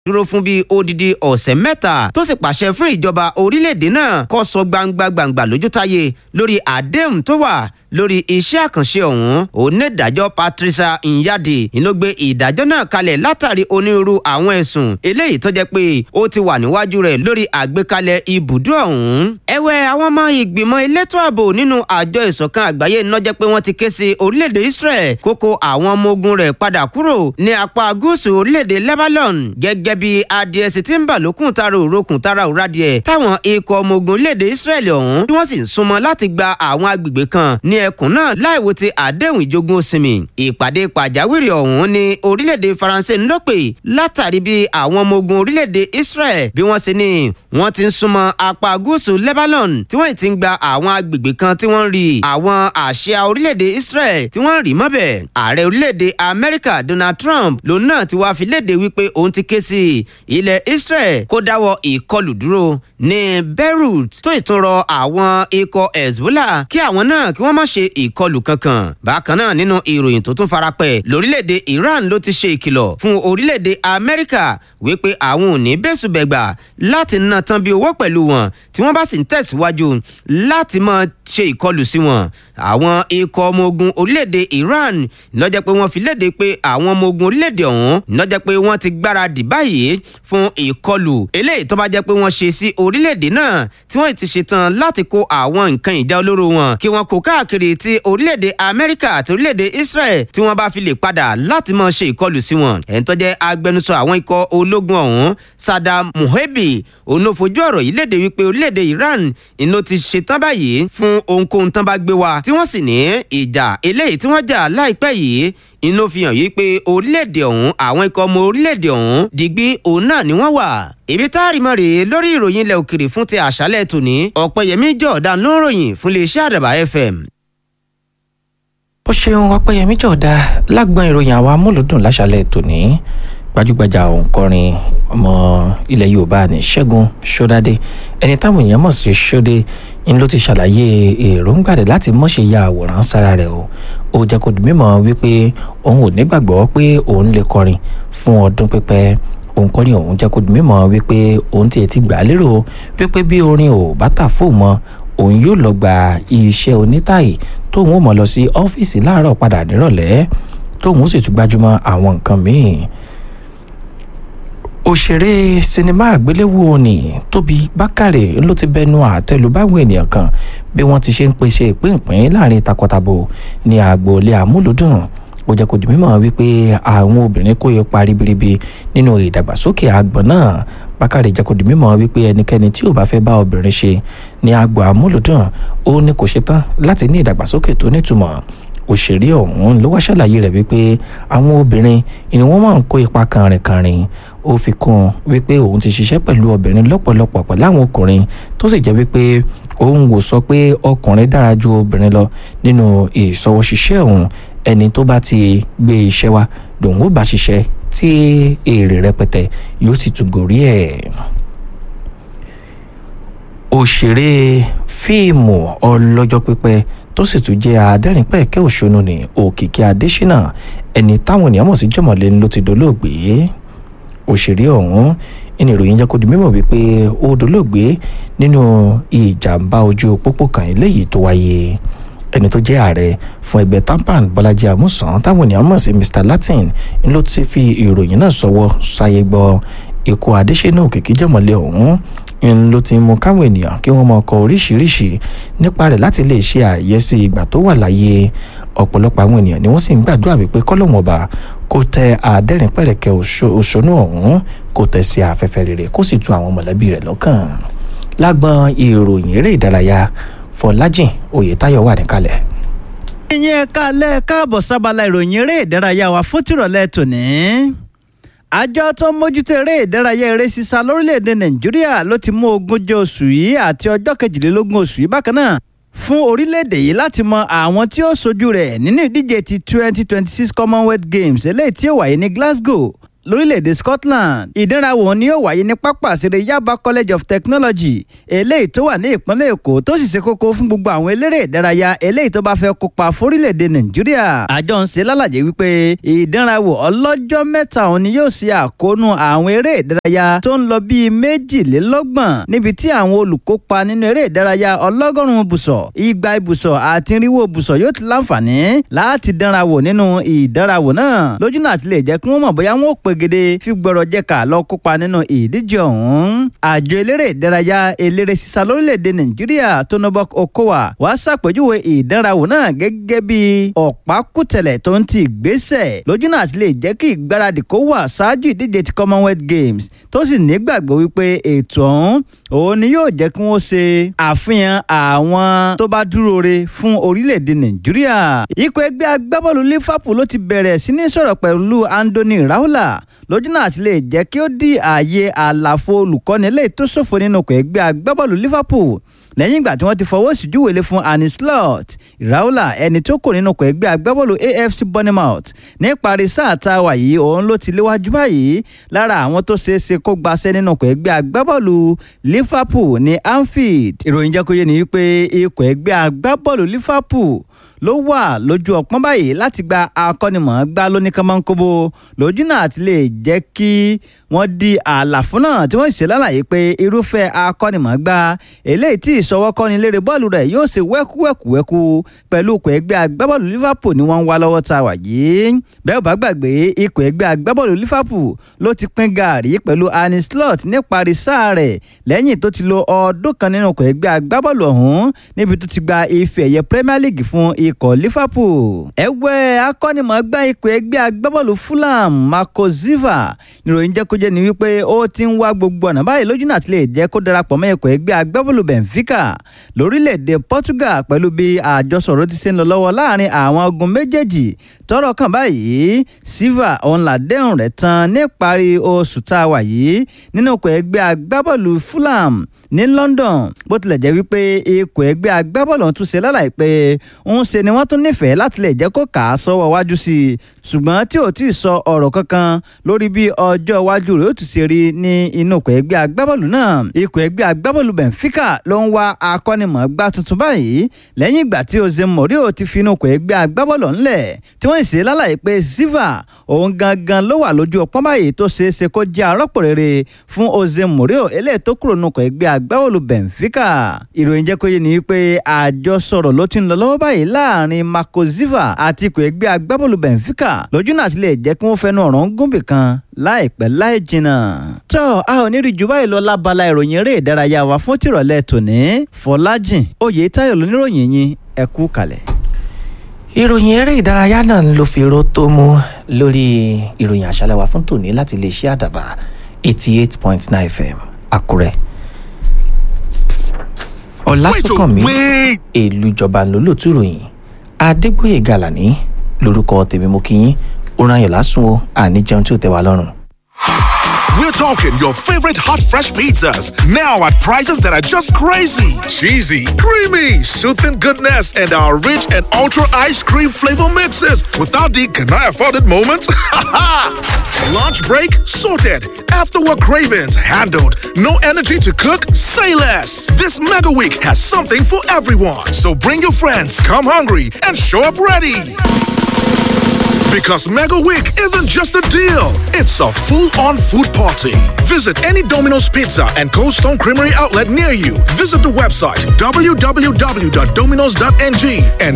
dúró fún bíi odidi ọ̀sẹ̀ mẹ́ta tó sì pàṣẹ fún ìjọba orílẹ̀-èdè náà kó sọ gbangba gbangba lójútáyé lórí àdéhùn tó wà lórí iṣẹ́ àkànṣe ọ̀hún onídàájọ́ patricia nyadi ló gbé ìdájọ́ náà kalẹ̀ látàrí onírúurú àwọn ẹ̀sùn eléyìí tó jẹ́ pé ó ti wà níwájú rẹ̀ lórí àgbékalẹ̀ ibùdó ọ̀hún. ẹ̀wẹ̀ àwọn ọmọ ìgbìmọ̀ elétò ààbò nínú àjọ ìṣọ̀kan àgbáyé náà jẹ́ pé wọ́n ti ké sí orílẹ̀-èdè israel kókó àwọn ọmọ ogun rẹ̀ padà kúrò ní apá gúúsù orílẹ̀-èdè lebanon gẹ́gẹ́ bí adìẹ sì ti ń bà lókùn tara òrokùn tara òradìẹ táwọn ikọ̀ ọmọ ogun orílẹ̀-èdè israel ọ̀hún tí wọ́n sì ń súnmọ́ láti gba àwọn agbègbè kan ní ẹkùn náà láìwo ti àdéhùn ìjogún òsìmì ìpàdé pàjáwìrì ọ̀hún ní orílẹ̀-èdè faransé ń lọ́pè látàrí bí àwọn ọmọ ogun orílẹ̀-èdè israel bí wọ́n ṣe ní wọ́n ti ń súnmọ́ apá gúúsù lebanon tí wọ́n ti ń gba àwọn agbègbè kan tí wọ́n ń rí àwọn àṣà orílẹ̀-èdè israel tí wọ́n ń rí mọ́bẹ̀ ààrẹ orílẹ̀-èdè amẹ́ríkà donald trump lòun náà ti wá fi léde wípé òun ti ké sí ilẹ̀ israel kó dáwọ́ ìkọlù dúró ní beirut tó ìtúnrọ àwọn ikọ̀ hezbollah kí àwọn náà kí wọ́n má ṣe ìkọlù kankan bákan náà nínú ìròyìn tó tún farapẹ́ lórílẹ̀‐èdè iran ló ti ṣe ìkìlọ̀ fún orílẹ̀‐èdè amẹ́ríkà wípé àwọn ò ní bẹ́sùbẹ̀gbà láti ná tán bí owó pẹ̀lú wọn tí wọ́n bá sì ń tẹ̀síwájú láti máa ṣe ìkọlù sí wọn àwọn ikọ̀ ọmọ ogun orílẹ̀‐èdè iran lọ́jọ́ pé wọ́n fi léde pé àwọn ọmọ ogun orílẹ̀‐èdè ọ̀hún lọ́jọ́ pé wọ́n ti gbáradì báyìí fún ìkọlù eléyìí tó bá jẹ́ pé wọ́n ṣe sí orílẹ̀‐èdè náà tí wọ́n ti ṣetán láti kó àwọn nǹkan ìjà olóró wọn kí wọ́n kó káàkiri ti orílẹ̀‐èdè amẹ́ríkà àti orílẹ̀‐èdè israel tí wọ́n bá fi lè padà láti máa ṣe ìkọlù sí wọn ẹ̀ń tó jẹ́ agbẹnusọ àwọn ikọ̀ ológun ọ̀hún sadam muhebi òun ló fojú ọ̀rọ̀ yìí léde wípé orílẹ̀‐èdè iran ìlú ti ṣetán báyìí fún ohunkóhun tán bá gbé wa tí wọ́n sì ní ìjà eléyìí tí wọ́n jà láìpẹ́ yìí inú fi hàn yìí pé orílẹ̀-èdè ọ̀hún àwọn ikọ̀ ọmọ orílẹ̀-èdè ọ̀hún digbí òun náà ni wọ́n wà. ibi tá a rí mọ́ rèé lórí ìròyìn ilẹ̀ òkèrè fún ti àṣálẹ̀ tòní ọ̀pẹ̀yẹmí jọ̀ọ́dá ló ń ròyìn fún iléeṣẹ́ àdàbà fm. ó ṣeun ọpẹ́yẹmí jọ̀ọ́dá lágbọ́n ìròyìn àwa amúlùdùn láṣálẹ̀ tòní gbajúgbajà òǹkọrin ọmọ ilẹ̀ yorùbá ní ṣẹ́gun ṣọ́dádé ẹni táwọn èèyàn mọ̀ sí ṣọ́dé ń ló ti ṣàlàyé èròǹgbà rẹ̀ láti mọ̀ṣẹ́ ya àwòrán sára rẹ̀ o ó jẹ́ kó di mímọ̀ wípé òun ò nígbàgbọ́ pé òun lè kọrin fún ọdún pípẹ́ òǹkọrin òun jẹ́ kó di mímọ̀ wípé òun tiẹ̀ ti gbà á lérò wípé bí orin ò bá tà fóun mọ́ òun yóò lọ gba iṣẹ́ onítàyè tóun ó mọ̀ lọ sí ọ́fíìsì láàárọ̀ padà nírọ̀lẹ́ tóun ó sì tún gbájúmọ́ àwọn nǹkan míì òṣèré sinimá àgbéléwò ni tóbi bákàrè ló ti bẹnu àtẹ́lù báwọn ènìyàn kan bí wọ́n ti ṣe ń pèsè ìpínpín láàrin takọtabo ní agboolé amúlùdùn ó jẹ́ kó di mímọ̀ wípé àwọn obìnrin kó ipa ribiribi nínú ìdàgbàsókè àgbọ̀n náà bákàrè jẹ́ kó di mímọ̀ wípé ẹnikẹ́ni tí ò bá fẹ́ bá obìnrin ṣe ní agbo amúlùdùn ó ní kò ṣetán láti ní ìdàgbàsókè tó nítumọ̀ òṣèré ọ̀hún ló wá ṣàlàyé rẹ̀ wípé àwọn obìnrin ni wọ́n máa ń kó ipa kànrìnkànrìn ó fi kún un wípé òun ti ṣiṣẹ́ pẹ̀lú obìnrin lọ́pọ̀lọpọ̀ pẹ̀lú àwọn ọkùnrin tó sì jẹ́ wípé òun kò sọ pé ọkùnrin dára ju obìnrin lọ nínú ìṣọwọ́ṣiṣẹ́ òun ẹni tó bá ti gbé iṣẹ́ wa lòun ó bá ṣiṣẹ́ tí èrè rẹpẹtẹ yóò sì tún gòrí ẹ̀ òṣèré fíìmù ọlọ́jọ́ pípẹ́ tó sì tún jẹ́ adẹ́rìnpẹ̀kẹ́ òṣónú ní òkìkí adésínà ẹni táwọn ènìyàn mọ̀ sí jọ̀mọ̀lé ló ti dolóògbé òṣèré ọ̀hún ẹni ìròyìn jẹ́ kó di mímọ̀ wípé ó dolóògbé nínú ìjàmbá ojú pópó kan eléyìí tó wáyé ẹni tó jẹ́ ààrẹ fún ẹgbẹ́ tampan bọ́lájí àmúsàn táwọn ènìyàn mọ̀ sí mr latin ló ti fi ìròyìn náà sọwọ́ sáyé gbọ́ ikú adésínà òkìkí jọ̀mọ̀lé ọ̀hún ń ló ti mú káwọn ènìyàn kí wọ́n máa kọ oríṣiríṣi nípa rẹ̀ láti lè ṣe àyẹ́sí ìgbà tó wà láyé ọ̀pọ̀lọpọ̀ àwọn ènìyàn ni wọ́n sì ń gbàdúrà wípé kọ́lọ́wọ́n ọba kó tẹ àdẹ́rìnpẹ̀rẹ̀kẹ́ òṣónú ọ̀hún kó tẹ̀ sí afẹ́fẹ́ rere kó sì tu àwọn mọ̀lẹ́bí rẹ̀ lọ́kàn lágbọn ìròyìn eré ìdárayá fọlájìn oyètáyọ̀ wà níkàlẹ̀. ìyẹn kálẹ̀ káàbọ̀ sábàlá ìròyìn eré ìdárayá wa fún tìrọ̀lẹ́ tòní àjọ tó ń mójútó eré ìdárayá eré sísá lórílẹ̀‐èdè nàìjíríà ló ti mú ogúnjọ́ oṣù yìí àti ọjọ́ kejìlélógún oṣù yìí bákan náà fún orílẹ̀‐èdè yìí láti mọ àwọn tí ó sojú rẹ̀ nínú ìdíje ti twenty twenty six commonwealth games eléyìí tí ó wáyé ní glasgow lórílẹ̀‐èdè Scotland ìdánrawò ni yóò wáyé ní pápá àṣírí Yaba College of Technology eléyìí tó wà ní ìpínlẹ̀ Èkó tó sì ṣe kókó fún gbogbo àwọn eléré ìdárayá eléyìí tó bá fẹ́ kópa fórílẹ̀‐èdè Nàìjíríà àjọ ń ṣe lálàyé wípé ìdánrawò ọlọ́jọ́ mẹ́ta òun ni yóò ṣe àkóónú àwọn eré ìdárayá tó ń lọ bíi méjìlélọ́gbọ̀n níbi tí àwọn olùkópa nínú eré ìdárayá ọlọ́gọ́rùn-ún bùsọ̀ igba ibùsọ̀ àti irínwó bùsọ̀ yóò ti láǹfààní láti dánrawò nínú ìdánrawò náà lójú náà ti lè jẹ́ kí wọ́n mọ̀ bóyá wọ́n ò pegede fi gbọ́rọ̀ jẹ́ka lọ kópa nínú ìdíje ọ̀hún. àjọ eléré ìdárayá eléré sísá lórílẹ̀‐èdè nàìjíríà tonobok okowa wàá ṣàpèjúwe ìdánrawò náà gẹ́gẹ́ bí ọ̀pákùtẹ̀lẹ̀ tó ń ti ìgbésẹ̀ lójú náà ti lè jẹ́ kí ìgbáradì kó wà ṣáájú ìdíje ti commonwealth games tó sì nígbàgbọ́ wípé ètò ọ̀hún òun ni yóò jẹ́ kí wọ́n ṣe àfihàn àwọn tó bá dúró re fún orílẹ̀-èdè nàìjíríà. ikọ̀ ẹgbẹ́ agbábọ́ọ̀lù liverpool ló ti bẹ̀rẹ̀ sí ní sọ̀rọ̀ pẹ̀lú anthony raula lójú náà ti lè jẹ́ kí ó di ààyè àlàfo olùkọ́ni eléyìí tó ṣòfò nínú ikọ̀ ẹgbẹ́ agbábọ́ọ̀lù liverpool lẹ́yìn ìgbà tí wọ́n ti fọwọ́ sí júwèlé fún Arne Slot Raula ẹni tó kò nínú ikọ̀ ẹgbẹ́ agbábọ́ọ̀lù AFC Bournemouth ní parí sáà tá a wà yìí òun ló ti léwájú báyìí lára àwọn tó ṣeé ṣe kó gbaṣẹ́ nínú ikọ̀ ẹgbẹ́ agbábọ́ọ̀lù Liverpool ní Anfield ìròyìn jẹ́ kó yé ni wípé ikọ̀ ẹgbẹ́ agbábọ́ọ̀lù Liverpool ló wà lójú ọpọ́n báyìí láti gba akọ́nimọ̀ọ́gbá lóníkànmọ́nkóbó lójú náà ti lè jẹ́ kí wọ́n di àlàfo náà tí wọ́n ṣe lálàyé pé irúfẹ́ akọ́nimọ̀ọ́gbá eléyìí tí ìṣọwọ́kọ́ni lérè bọ́ọ̀lù rẹ̀ yóò ṣe wẹ́kúwẹ́kúwẹ́kú pẹ̀lú ikọ̀ ẹgbẹ́ agbábọ́ọ̀lù Liverpool ni wọ́n ń wá lọ́wọ́ tá a wà yìí bẹ́ẹ̀ ò bá gbàgbé ikọ̀ ẹgbẹ́ agbábọ́ọ̀lù Liverpool ló ti pín gàárì pẹ̀lú Arne Slot níparí sáà rẹ̀ lẹ́yìn tó ti lo ọdún kan nínú ikọ̀ ẹgbẹ́ agbábọ́ọ̀lù ọ̀hún níbi tó ti gba ife ẹ̀yẹ Premier League fún ikọ̀ Liverpool ẹgbẹ́ akọ́nimọ̀ọ́gbá ikọ̀ ẹgbẹ́ agbábọ́ọ̀lù Fulham Marco Silva níròyìn jẹ́ kó jẹ́ ni wípé ó ti ń wá gbogbo ọ̀nà báyìí lójú náà ti lè jẹ́ kó darapọ̀ mọ́ ikọ̀ ẹgbẹ́ agbábọ́ọ̀lù Benfica lórílẹ̀‐èdè Portugal pẹ̀lú bí àjọsọ̀rọ̀ ti ṣe ń lọ lọ́wọ́ láàrin àwọn ogun méjèèjì tọ́rọ̀ kàn báyìí Silva òun làdéhùn rẹ̀ tán níparí oṣù tá a wà yìí nínú ikọ̀ ẹgbẹ́ agbábọ́ọ̀lù Fulham ní London bó tilẹ̀ jẹ́ wípé ikọ̀ ẹgbẹ́ agbábọ́ọ̀lù ọ̀hún tún ṣe lálàyé pé ń ṣe ni wọ́n tún nífẹ̀ẹ́ láti lè jẹ́ kó kà á sọ́wọ́ wájú sí i ṣùgbọ́n tí ò tí ì sọ ọ̀rọ̀ kankan lórí bí ọjọ́ iwájú rẹ̀ ó tún ṣe rí ní inú ikọ̀ ẹgbẹ́ agbábọ́ọ̀lù náà ikọ̀ ẹgbẹ́ agbábọ́ọ̀lù Benfica ló ń wá akọ́nimọ̀ọ́gbá tuntun báyìí lẹ́yìn ìgbà tí Jose Mourinho ti fi inú ikọ̀ ẹgbẹ́ agbábọ́ọ̀lù ńlẹ̀ tí wọ́n ṣe lálàyé pé Silva òun gangan ló wà lójú ọpọ́n báyìí tó ṣeé ṣe kó jẹ́ arọ́pò rere fún Jose Mourinho eléyìí tó kúrò nínú ikọ̀ ẹgbẹ́ agbábọ́ọ̀lù Benfica ìròyìn jẹ́ kó yé ni wípé àjọsọ̀rọ̀ ló ti ń lọ lọ́wọ́ báyìí láàrin Marco Silva àti ikọ̀ ẹgbẹ́ agbábọ́ọ̀lù Benfica lójú náà ti lè jẹ́ kí wọ́n fẹnu ọ̀rọ̀ ń gúnbì kan láìpẹ́ láì jìnnà. tó a ò ní rí jù báyìí lọ lábala ìròyìn eré ìdárayá wa fún tìrọ̀lẹ́ tòní Fọlájìn Oyètáyọ̀ lóníròyìn yín ẹ kú kalẹ̀. ìròyìn eré ìdárayá náà ló fi ró tó mú lórí ìròyìn àṣálẹ́ wa fún tòní láti iléeṣẹ́ àdàbà eighty eight point nine fm àkúrẹ́ ọ̀làsùnkànmí èlùjọba lólótú ìròyìn adégbòye gàlàní lórúkọ tèmi mo kí yín ó ràn yàn lásùn o àní jẹun tí ò tẹ́ wa lọ́rùn. We're talking your favorite hot, fresh pizzas now at prices that are just crazy. Cheesy, creamy, soothing goodness, and our rich and ultra ice cream flavor mixes without the can I afford it moments? Lunch break sorted. After work cravings handled. No energy to cook? Say less. This mega week has something for everyone. So bring your friends, come hungry, and show up ready. Because Mega Week isn't just a deal, it's a full on food party. Visit any Domino's Pizza and Cold Stone Creamery outlet near you. Visit the website www.dominos.ng and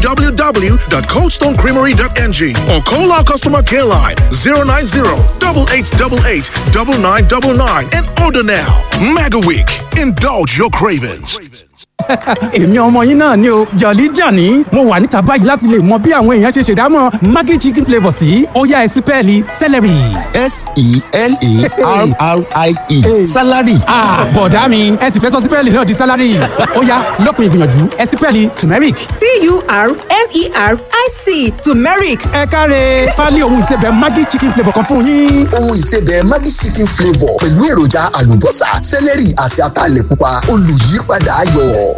www.coldstonecreamery.ng or call our customer care line 090 8888 9999 and order now. Mega Week, indulge your cravings. èmi ọmọ yín náà ni o jọ̀lí jàní mo wà níta báyìí láti lè mọ bí àwọn èèyàn ṣe ṣèdámọ̀ maggi chicken flavour sí ọ̀yá ẹ̀sìpẹ́ẹ̀lì celery. s-e-l-a-r-r-i-e salary. bọ̀dá mi ẹ sì fẹ́ sọ sípẹ́ẹ̀lì náà di salary ọ̀yá lópin ìgbìyànjú ẹ̀sìpẹ́ẹ̀lì turmeric. t-u-r-m-e-r-i-c turmeric ẹ káre pálí ohun ìsebẹ̀ maggi chicken flavour kan fún yín. ohun ìsebẹ̀ maggi chicken flavour pẹ̀lú èròjà àlùbọ́sà sẹ́lẹ̀rì àti ataalẹ̀ pupa olùyípadà ayọ̀.